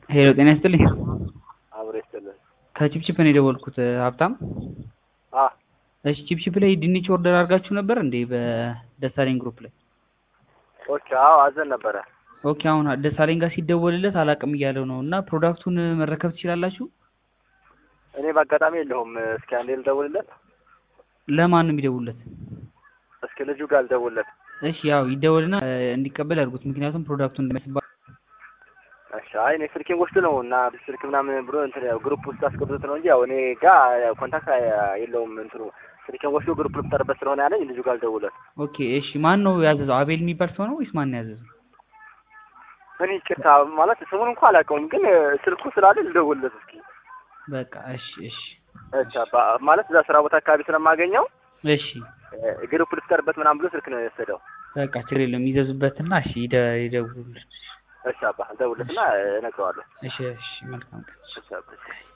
ሄሎ ጤና ይስጥልኝ። አብሮ ይስጥልን። ከቺፕቺፕ ነው የደወልኩት ሀብታም። አ እሺ ቺፕቺፕ ላይ ድንች ኦርደር አድርጋችሁ ነበር እንዴ በደሳለኝ ግሩፕ ላይ? ኦኬ አዎ አዘን ነበረ። ኦኬ አሁን ደሳለኝ ጋር ሲደወልለት አላቅም እያለው ነው እና ፕሮዳክቱን መረከብ ትችላላችሁ? እኔ በአጋጣሚ የለሁም። እስኪ አንዴ ልደውልለት። ለማን ነው የሚደውልለት? እስኪ ልጁ ጋር ልደውልለት። እሺ ያው ይደወልና እንዲቀበል ያድርጉት። ምክንያቱም ፕሮዳክቱን እንደማይስባ እሺ አይ እኔ ስልኬን ወስድ ነው እና ስልክ ምናምን ብሎ እንትን ያው ግሩፕ ውስጥ አስገብቶት ነው እንጂ ያው እኔ ጋር ኮንታክት የለውም እንትኑ ስልኬን ወስዶ ግሩፕ ልፍጠርበት ስለሆነ ያለኝ ልጁ ጋር ልደውልለት። ኦኬ እሺ ማን ነው ያዘዘው? አቤል የሚባል ሰው ነው ወይስ ማን ነው ያዘዘው? እኔ ይቅርታ ማለት ስሙን እንኳን አላውቀውም፣ ግን ስልኩ ስላለ ልደውልለት እስኪ። በቃ እሺ እሺ እሺ አባ ማለት እዛ ስራ ቦታ አካባቢ ስለማገኘው እሺ ግሩፕ ልፍጠርበት ምናምን ብሎ ስልክ ነው የወሰደው። በቃ ችግር የለም ይዘዙበትና እሺ ይደ- ይደውሉልን። እሺ አባ ልደውልለትና እነግረዋለሁ። እሺ እሺ መልካም ቀን። እሺ አባ